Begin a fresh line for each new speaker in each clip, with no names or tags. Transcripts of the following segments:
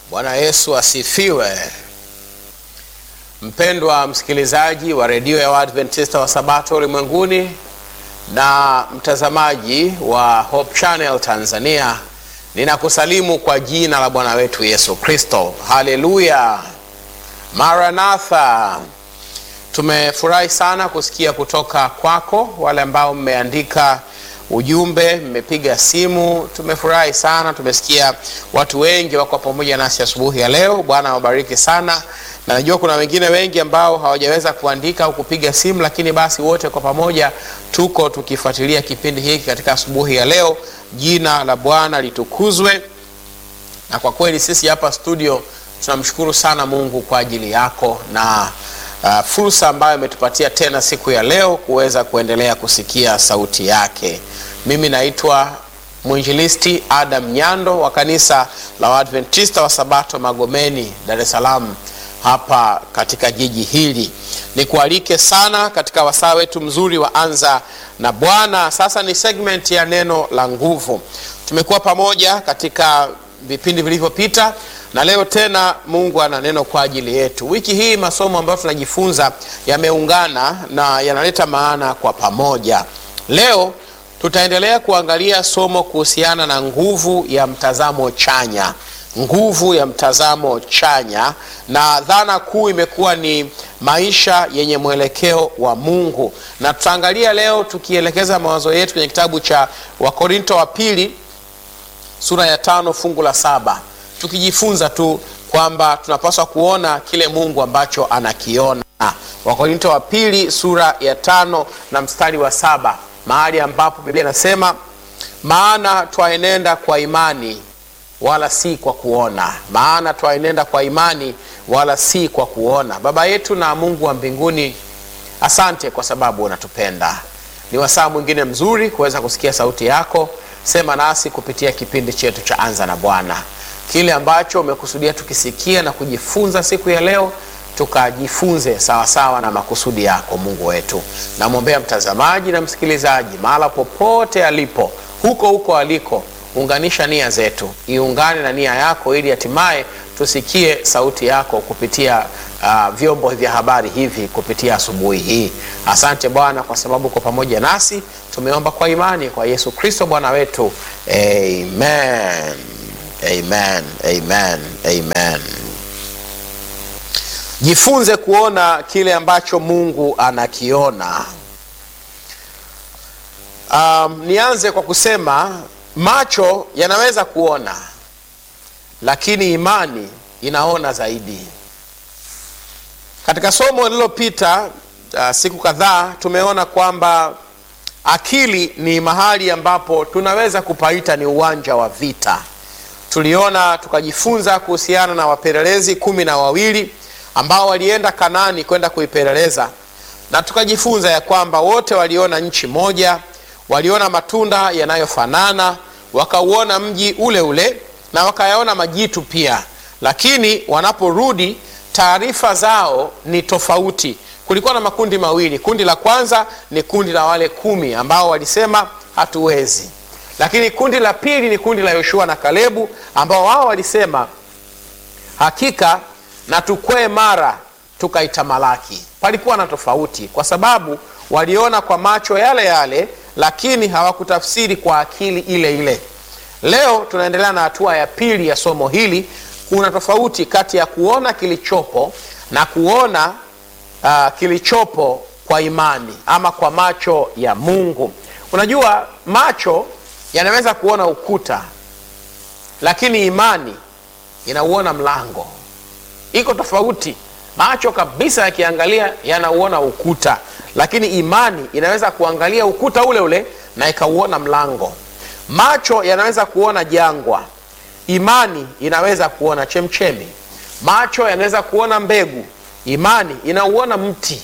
Bwana Yesu asifiwe. Mpendwa msikilizaji wa redio ya Waadventista wa Sabato ulimwenguni na mtazamaji wa Hope Channel Tanzania, ninakusalimu kwa jina la Bwana wetu Yesu Kristo. Haleluya, Maranatha. Tumefurahi sana kusikia kutoka kwako, wale ambao mmeandika ujumbe, mmepiga simu. Tumefurahi sana, tumesikia watu wengi wako pamoja nasi asubuhi ya leo. Bwana awabariki sana, na najua kuna wengine wengi ambao hawajaweza kuandika au kupiga simu, lakini basi wote kwa pamoja tuko tukifuatilia kipindi hiki katika asubuhi ya leo. Jina la Bwana litukuzwe, na kwa kweli sisi hapa studio tunamshukuru sana Mungu kwa ajili yako na uh, fursa ambayo imetupatia tena siku ya leo kuweza kuendelea kusikia sauti yake. Mimi naitwa mwinjilisti Adam Nyando wa kanisa la Waadventista wa Sabato Magomeni, Dar es Salaam hapa katika jiji hili. Nikualike sana katika wasaa wetu mzuri wa Anza na Bwana. Sasa ni segment ya neno la nguvu. Tumekuwa pamoja katika vipindi vilivyopita na leo tena Mungu ana neno kwa ajili yetu. Wiki hii masomo ambayo tunajifunza yameungana na yanaleta maana kwa pamoja. Leo tutaendelea kuangalia somo kuhusiana na nguvu ya mtazamo chanya, nguvu ya mtazamo chanya, na dhana kuu imekuwa ni maisha yenye mwelekeo wa Mungu, na tutaangalia leo tukielekeza mawazo yetu kwenye kitabu cha Wakorinto wa pili sura ya tano fungu la saba tukijifunza tu kwamba tunapaswa kuona kile Mungu ambacho anakiona. Wakorinto wa pili sura ya tano na mstari wa saba mahali ambapo Biblia inasema maana twaenenda kwa imani wala si kwa kuona, maana twaenenda kwa imani wala si kwa kuona. Baba yetu na Mungu wa mbinguni, asante kwa sababu unatupenda. Ni wasaa mwingine mzuri kuweza kusikia sauti yako. Sema nasi kupitia kipindi chetu cha Anza na Bwana kile ambacho umekusudia tukisikia na kujifunza siku ya leo, tukajifunze sawasawa na makusudi yako Mungu wetu. Namwombea mtazamaji na msikilizaji mahala popote alipo, huko huko aliko, unganisha nia zetu, iungane na nia yako, ili hatimaye tusikie sauti yako kupitia uh, vyombo vya habari hivi kupitia asubuhi hii. Asante Bwana kwa sababu uko pamoja nasi. Tumeomba kwa imani kwa Yesu Kristo Bwana wetu, amen. Amen, amen, amen. Jifunze kuona kile ambacho Mungu anakiona. Um, nianze kwa kusema macho yanaweza kuona, lakini imani inaona zaidi. Katika somo lililopita uh, siku kadhaa tumeona kwamba akili ni mahali ambapo tunaweza kupaita ni uwanja wa vita tuliona tukajifunza kuhusiana na wapelelezi kumi na wawili ambao walienda Kanaani kwenda kuipeleleza, na tukajifunza ya kwamba wote waliona nchi moja, waliona matunda yanayofanana, wakauona mji ule ule na wakayaona majitu pia, lakini wanaporudi taarifa zao ni tofauti. Kulikuwa na makundi mawili. Kundi la kwanza ni kundi la wale kumi ambao walisema hatuwezi lakini kundi la pili ni kundi la Yoshua na Kalebu ambao wao walisema hakika na tukwee mara tukaitamalaki. Palikuwa na tofauti, kwa sababu waliona kwa macho yale yale, lakini hawakutafsiri kwa akili ile ile. Leo tunaendelea na hatua ya pili ya somo hili. Kuna tofauti kati ya kuona kilichopo na kuona uh, kilichopo kwa imani ama kwa macho ya Mungu. Unajua macho yanaweza kuona ukuta, lakini imani inauona mlango. Iko tofauti. Macho kabisa yakiangalia yanauona ukuta, lakini imani inaweza kuangalia ukuta ule ule na ikauona mlango. Macho yanaweza kuona jangwa, imani inaweza kuona chemchemi. Macho yanaweza kuona mbegu, imani inauona mti.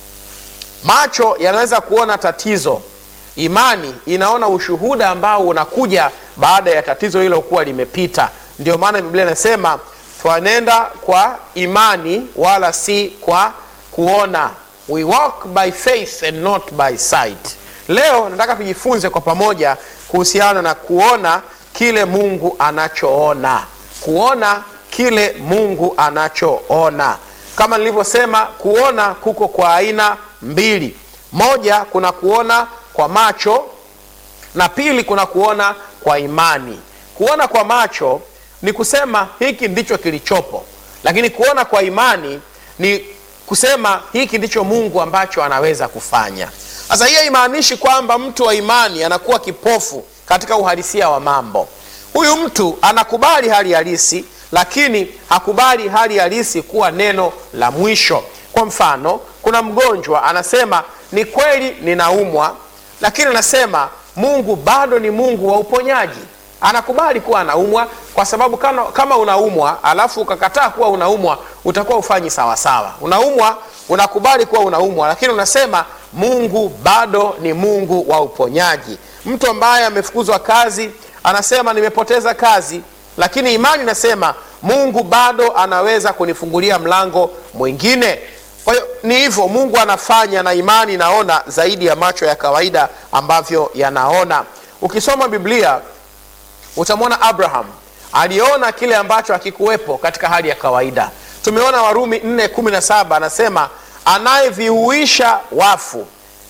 Macho yanaweza kuona tatizo imani inaona ushuhuda ambao unakuja baada ya tatizo hilo kuwa limepita. Ndio maana Biblia inasema twanenda kwa imani wala si kwa kuona, we walk by faith and not by sight. Leo nataka tujifunze kwa pamoja kuhusiana na kuona kile Mungu anachoona, kuona kile Mungu anachoona. Kama nilivyosema, kuona kuko kwa aina mbili. Moja, kuna kuona kwa macho na pili, kuna kuona kwa imani. Kuona kwa macho ni kusema hiki ndicho kilichopo, lakini kuona kwa imani ni kusema hiki ndicho Mungu ambacho anaweza kufanya. Sasa hiyo haimaanishi kwamba mtu wa imani anakuwa kipofu katika uhalisia wa mambo. Huyu mtu anakubali hali halisi, lakini hakubali hali halisi kuwa neno la mwisho. Kwa mfano, kuna mgonjwa anasema, ni kweli ninaumwa, lakini anasema Mungu bado ni Mungu wa uponyaji. Anakubali kuwa anaumwa kwa sababu kama, kama unaumwa alafu ukakataa kuwa unaumwa utakuwa ufanyi sawasawa. Unaumwa, unakubali kuwa unaumwa, lakini unasema Mungu bado ni Mungu wa uponyaji. Mtu ambaye amefukuzwa kazi anasema nimepoteza kazi, lakini imani inasema Mungu bado anaweza kunifungulia mlango mwingine. Kwa hiyo ni hivyo Mungu anafanya, na imani inaona zaidi ya macho ya kawaida ambavyo yanaona. Ukisoma Biblia utamwona Abraham aliona kile ambacho hakikuwepo katika hali ya kawaida. Tumeona Warumi 4:17 anasema anayeviuisha wafu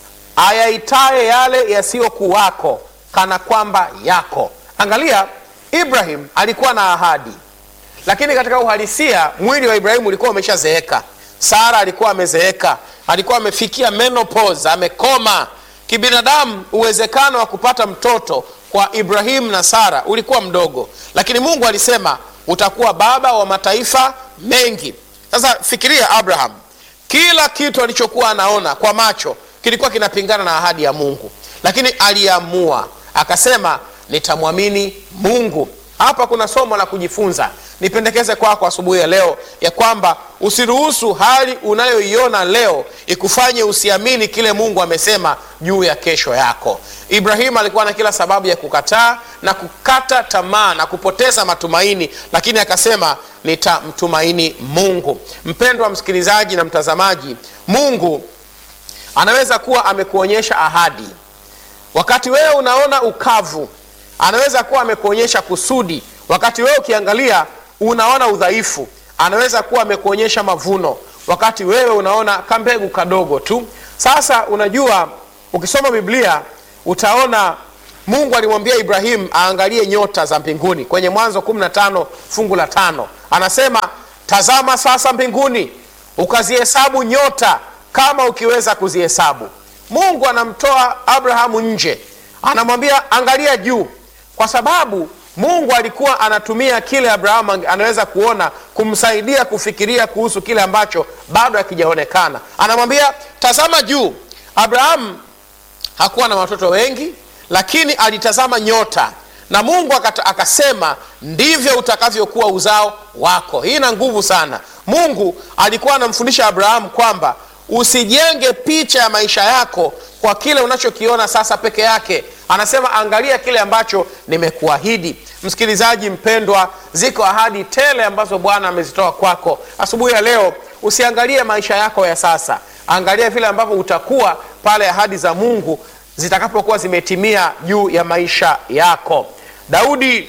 ayaitaye yale yasiyokuwako kana kwamba yako. Angalia, Ibrahim alikuwa na ahadi, lakini katika uhalisia mwili wa Ibrahimu ulikuwa umeshazeeka. Sara alikuwa amezeeka, alikuwa amefikia menopause, amekoma kibinadamu. Uwezekano wa kupata mtoto kwa Ibrahimu na Sara ulikuwa mdogo, lakini Mungu alisema utakuwa baba wa mataifa mengi. Sasa fikiria Abraham, kila kitu alichokuwa anaona kwa macho kilikuwa kinapingana na ahadi ya Mungu, lakini aliamua akasema, nitamwamini Mungu. Hapa kuna somo la kujifunza. Nipendekeze kwako kwa asubuhi ya leo ya kwamba usiruhusu hali unayoiona leo ikufanye usiamini kile Mungu amesema juu ya kesho yako. Ibrahimu alikuwa na kila sababu ya kukataa na kukata tamaa na kupoteza matumaini, lakini akasema nitamtumaini Mungu. Mpendwa msikilizaji na mtazamaji, Mungu anaweza kuwa amekuonyesha ahadi wakati wewe unaona ukavu. Anaweza kuwa amekuonyesha kusudi wakati wewe ukiangalia unaona udhaifu. Anaweza kuwa amekuonyesha mavuno wakati wewe unaona kambegu kadogo tu. Sasa unajua, ukisoma Biblia utaona Mungu alimwambia Ibrahimu aangalie nyota za mbinguni kwenye Mwanzo 15 fungu la tano, anasema tazama sasa mbinguni ukazihesabu nyota kama ukiweza kuzihesabu. Mungu anamtoa Abrahamu nje, anamwambia angalia juu, kwa sababu Mungu alikuwa anatumia kile Abrahamu anaweza kuona kumsaidia kufikiria kuhusu kile ambacho bado hakijaonekana. Anamwambia tazama juu. Abrahamu hakuwa na watoto wengi, lakini alitazama nyota na Mungu akata, akasema ndivyo utakavyokuwa uzao wako. Hii ina nguvu sana. Mungu alikuwa anamfundisha Abrahamu kwamba usijenge picha ya maisha yako kwa kile unachokiona sasa peke yake. Anasema angalia kile ambacho nimekuahidi. Msikilizaji mpendwa, ziko ahadi tele ambazo Bwana amezitoa kwako asubuhi ya leo. Usiangalie maisha yako ya sasa, angalia vile ambavyo utakuwa pale ahadi za Mungu zitakapokuwa zimetimia juu ya maisha yako. Daudi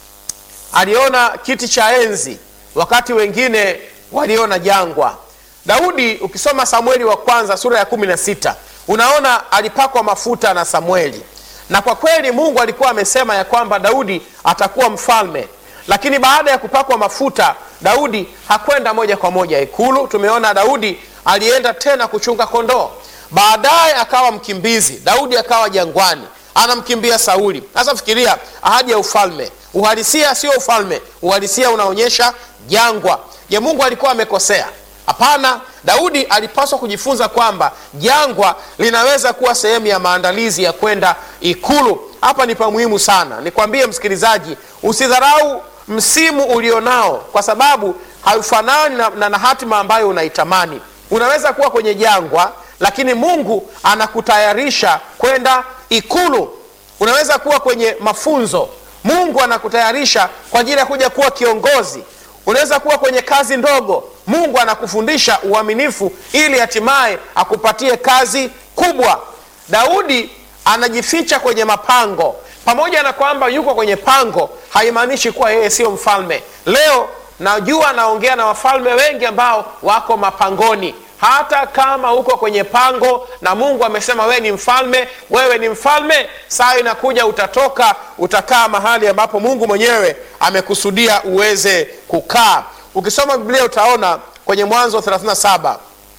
aliona kiti cha enzi wakati wengine waliona jangwa. Daudi ukisoma Samueli wa kwanza sura ya kumi na sita unaona alipakwa mafuta na Samueli, na kwa kweli Mungu alikuwa amesema ya kwamba Daudi atakuwa mfalme, lakini baada ya kupakwa mafuta Daudi hakwenda moja kwa moja ikulu. Tumeona Daudi alienda tena kuchunga kondoo, baadaye akawa mkimbizi. Daudi akawa jangwani, anamkimbia Sauli. Sasa fikiria ahadi ya ufalme, uhalisia sio ufalme, uhalisia unaonyesha jangwa. Je, Mungu alikuwa amekosea? Hapana. Daudi alipaswa kujifunza kwamba jangwa linaweza kuwa sehemu ya maandalizi ya kwenda ikulu. Hapa ni pa muhimu sana, nikwambie msikilizaji, usidharau msimu ulionao kwa sababu haufanani na, na, na hatima ambayo unaitamani. Unaweza kuwa kwenye jangwa, lakini Mungu anakutayarisha kwenda ikulu. Unaweza kuwa kwenye mafunzo, Mungu anakutayarisha kwa ajili ya kuja kuwa kiongozi. Unaweza kuwa kwenye kazi ndogo, Mungu anakufundisha uaminifu ili hatimaye akupatie kazi kubwa. Daudi anajificha kwenye mapango. Pamoja na kwamba yuko kwenye pango, haimaanishi kuwa yeye siyo mfalme. Leo najua naongea na wafalme wengi ambao wako mapangoni hata kama uko kwenye pango na mungu amesema wewe ni mfalme wewe ni mfalme saa inakuja utatoka utakaa mahali ambapo mungu mwenyewe amekusudia uweze kukaa ukisoma biblia utaona kwenye mwanzo 37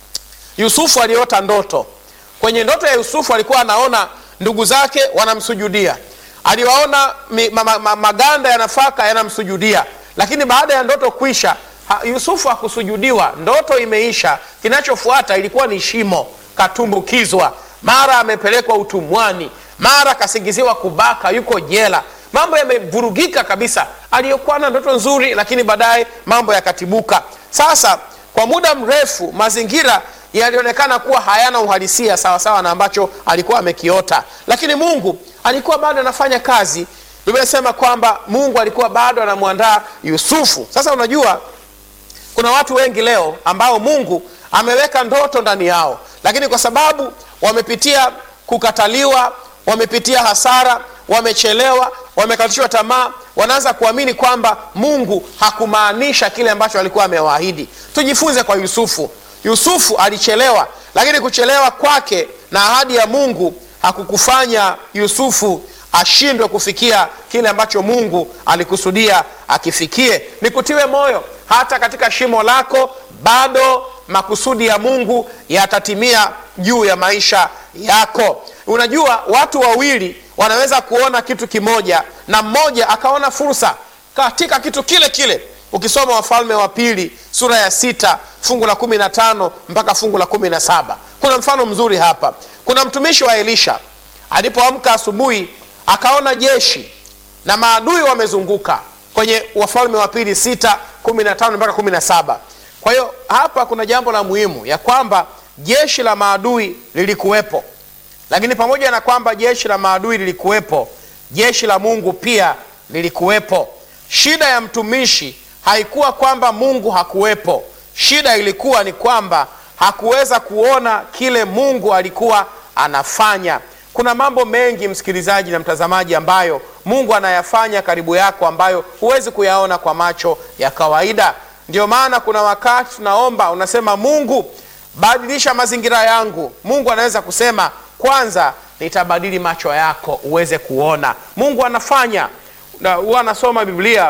yusufu aliota ndoto kwenye ndoto ya yusufu alikuwa anaona ndugu zake wanamsujudia aliwaona mi, ma, ma, ma, maganda ya nafaka yanamsujudia lakini baada ya ndoto kuisha ha, yusufu hakusujudiwa ndoto imeisha kinachofuata ilikuwa ni shimo katumbukizwa mara amepelekwa utumwani mara kasingiziwa kubaka yuko jela mambo yamevurugika kabisa aliyokuwa na ndoto nzuri lakini baadaye mambo yakatibuka sasa kwa muda mrefu mazingira yalionekana kuwa hayana uhalisia sawasawa na ambacho alikuwa amekiota lakini mungu alikuwa bado anafanya kazi biblia inasema kwamba mungu alikuwa bado anamwandaa yusufu sasa unajua kuna watu wengi leo ambao mungu ameweka ndoto ndani yao lakini kwa sababu wamepitia kukataliwa wamepitia hasara wamechelewa wamekatishwa tamaa wanaanza kuamini kwamba mungu hakumaanisha kile ambacho alikuwa amewaahidi tujifunze kwa yusufu yusufu alichelewa lakini kuchelewa kwake na ahadi ya mungu hakukufanya yusufu ashindwe kufikia kile ambacho mungu alikusudia akifikie nikutiwe moyo hata katika shimo lako bado makusudi ya mungu yatatimia juu ya maisha yako unajua watu wawili wanaweza kuona kitu kimoja na mmoja akaona fursa katika kitu kile kile ukisoma wafalme wa pili sura ya sita fungu la kumi na tano mpaka fungu la kumi na saba kuna mfano mzuri hapa kuna mtumishi wa elisha alipoamka asubuhi akaona jeshi na maadui wamezunguka kwenye wafalme wa pili sita kumi na tano mpaka kumi na saba kwa hiyo hapa kuna jambo la muhimu ya kwamba jeshi la maadui lilikuwepo lakini pamoja na kwamba jeshi la maadui lilikuwepo jeshi la mungu pia lilikuwepo shida ya mtumishi haikuwa kwamba mungu hakuwepo shida ilikuwa ni kwamba hakuweza kuona kile mungu alikuwa anafanya kuna mambo mengi msikilizaji na mtazamaji ambayo mungu anayafanya karibu yako ambayo huwezi kuyaona kwa macho ya kawaida ndio maana kuna wakati tunaomba unasema mungu badilisha mazingira yangu mungu anaweza kusema kwanza nitabadili macho yako uweze kuona mungu anafanya huwa anasoma biblia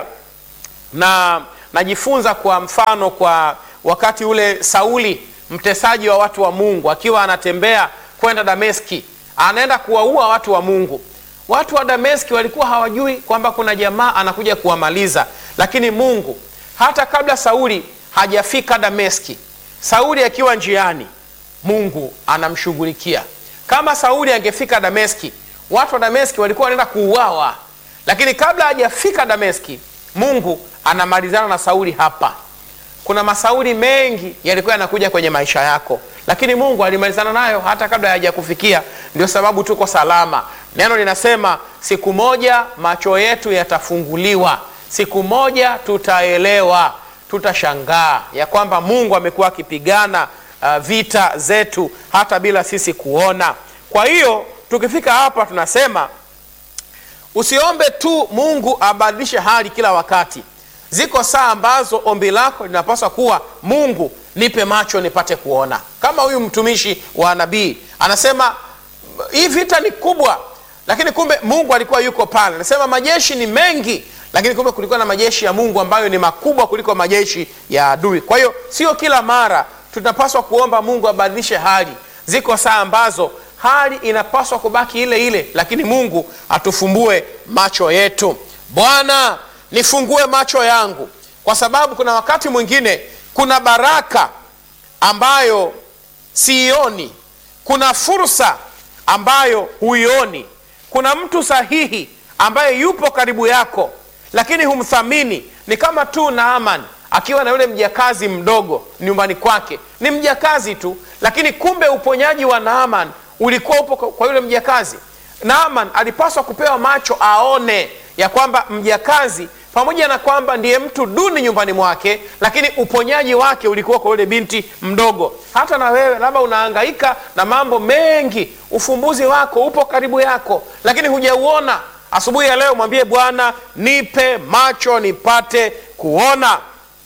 na najifunza kwa mfano kwa wakati ule sauli mtesaji wa watu wa mungu akiwa anatembea kwenda dameski anaenda kuwaua watu wa mungu watu wa dameski walikuwa hawajui kwamba kuna jamaa anakuja kuwamaliza lakini mungu hata kabla sauli hajafika dameski sauli akiwa njiani mungu anamshughulikia kama sauli angefika dameski watu wa dameski walikuwa wanaenda kuuawa lakini kabla hajafika dameski mungu anamalizana na sauli hapa kuna masauli mengi yalikuwa yanakuja kwenye maisha yako lakini mungu alimalizana nayo hata kabla hajakufikia ndio sababu tuko salama neno linasema siku moja macho yetu yatafunguliwa siku moja tutaelewa tutashangaa ya kwamba mungu amekuwa akipigana uh, vita zetu hata bila sisi kuona kwa hiyo tukifika hapa tunasema usiombe tu mungu abadilishe hali kila wakati ziko saa ambazo ombi lako linapaswa kuwa mungu nipe macho nipate kuona kama huyu mtumishi wa nabii anasema hii vita ni kubwa lakini kumbe mungu alikuwa yuko pale anasema majeshi ni mengi lakini kumbe kulikuwa na majeshi ya mungu ambayo ni makubwa kuliko majeshi ya adui kwa hiyo sio kila mara tunapaswa kuomba mungu abadilishe hali ziko saa ambazo hali inapaswa kubaki ile ile lakini mungu atufumbue macho yetu bwana nifungue macho yangu kwa sababu kuna wakati mwingine kuna baraka ambayo siioni kuna fursa ambayo huioni kuna mtu sahihi ambaye yupo karibu yako lakini humthamini ni kama tu naaman akiwa na yule mjakazi mdogo nyumbani kwake ni mjakazi tu lakini kumbe uponyaji wa naaman ulikuwa upo kwa yule mjakazi naaman alipaswa kupewa macho aone ya kwamba mjakazi pamoja na kwamba ndiye mtu duni nyumbani mwake lakini uponyaji wake ulikuwa kwa yule binti mdogo hata na wewe labda unahangaika na mambo mengi ufumbuzi wako upo karibu yako lakini hujauona asubuhi ya leo mwambie bwana nipe macho nipate kuona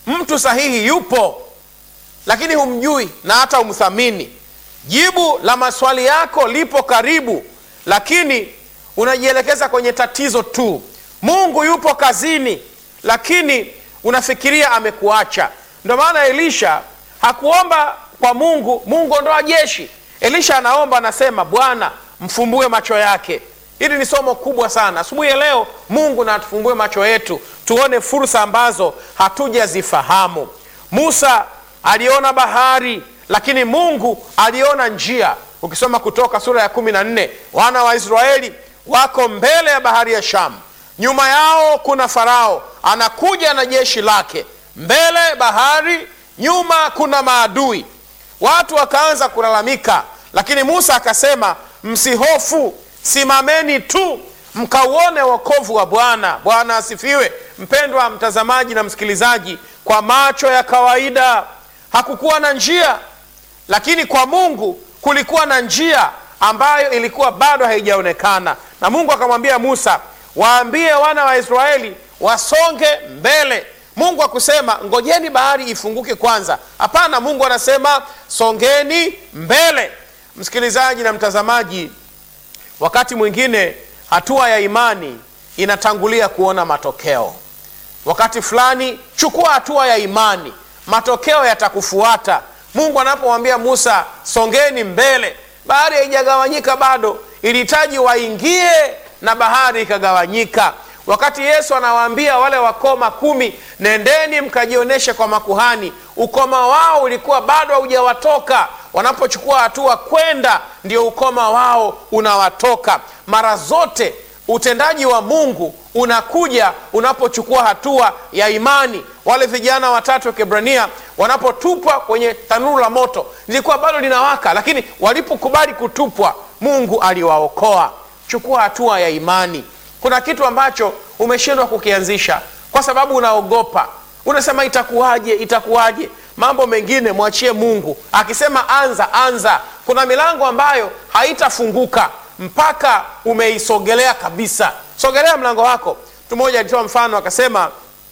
mtu sahihi yupo, lakini humjui na hata humthamini. Jibu la maswali yako lipo karibu, lakini unajielekeza kwenye tatizo tu. Mungu yupo kazini, lakini unafikiria amekuacha. Ndio maana Elisha hakuomba kwa Mungu, Mungu ondoa jeshi. Elisha anaomba anasema, Bwana mfumbue macho yake. Hili ni somo kubwa sana asubuhi ya leo. Mungu na atufumbue macho yetu, tuone fursa ambazo hatujazifahamu. Musa aliona bahari, lakini Mungu aliona njia. Ukisoma Kutoka sura ya kumi na nne wana wa Israeli wako mbele ya bahari ya Shamu, nyuma yao kuna Farao anakuja na jeshi lake, mbele bahari, nyuma kuna maadui. Watu wakaanza kulalamika, lakini Musa akasema, msihofu, simameni tu mkauone wokovu wa Bwana. Bwana asifiwe. Mpendwa mtazamaji na msikilizaji, kwa macho ya kawaida hakukuwa na njia, lakini kwa Mungu kulikuwa na njia ambayo ilikuwa bado haijaonekana, na Mungu akamwambia Musa, waambie wana wa Israeli wasonge mbele. Mungu akusema ngojeni bahari ifunguke kwanza. Hapana, Mungu anasema songeni mbele. Msikilizaji na mtazamaji, wakati mwingine hatua ya imani inatangulia kuona matokeo. Wakati fulani chukua hatua ya imani, matokeo yatakufuata. Mungu anapomwambia Musa songeni mbele, bahari haijagawanyika bado, ilihitaji waingie na bahari ikagawanyika. Wakati Yesu anawaambia wale wakoma kumi, nendeni mkajionyeshe kwa makuhani, ukoma wao ulikuwa bado haujawatoka. Wanapochukua hatua kwenda, ndio ukoma wao unawatoka. Mara zote utendaji wa Mungu unakuja unapochukua hatua ya imani. Wale vijana watatu wa Kiebrania wanapotupwa kwenye tanuru la moto, lilikuwa bado linawaka, lakini walipokubali kutupwa, Mungu aliwaokoa. Chukua hatua ya imani. Kuna kitu ambacho umeshindwa kukianzisha kwa sababu unaogopa, unasema itakuwaje, itakuwaje? Mambo mengine mwachie Mungu. Akisema anza, anza. Kuna milango ambayo haitafunguka mpaka umeisogelea kabisa. Sogelea mlango wako. Mtu mmoja alitoa mfano akasema,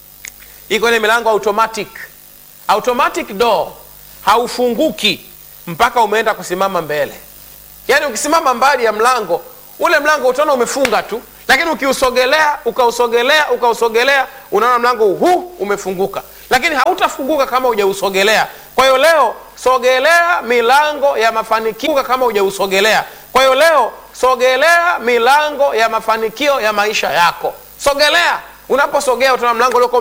iko ile milango automatic, automatic door haufunguki mpaka umeenda kusimama mbele. Yaani ukisimama mbali ya mlango ule, mlango utaona umefunga tu, lakini ukiusogelea ukausogelea ukausogelea, unaona mlango huu umefunguka, lakini hautafunguka kama hujausogelea. Kwa hiyo leo sogelea milango ya mafanikio kama hujausogelea. Kwa hiyo leo sogelea milango ya mafanikio ya maisha yako. Sogelea, unaposogea utaona mlango ulioko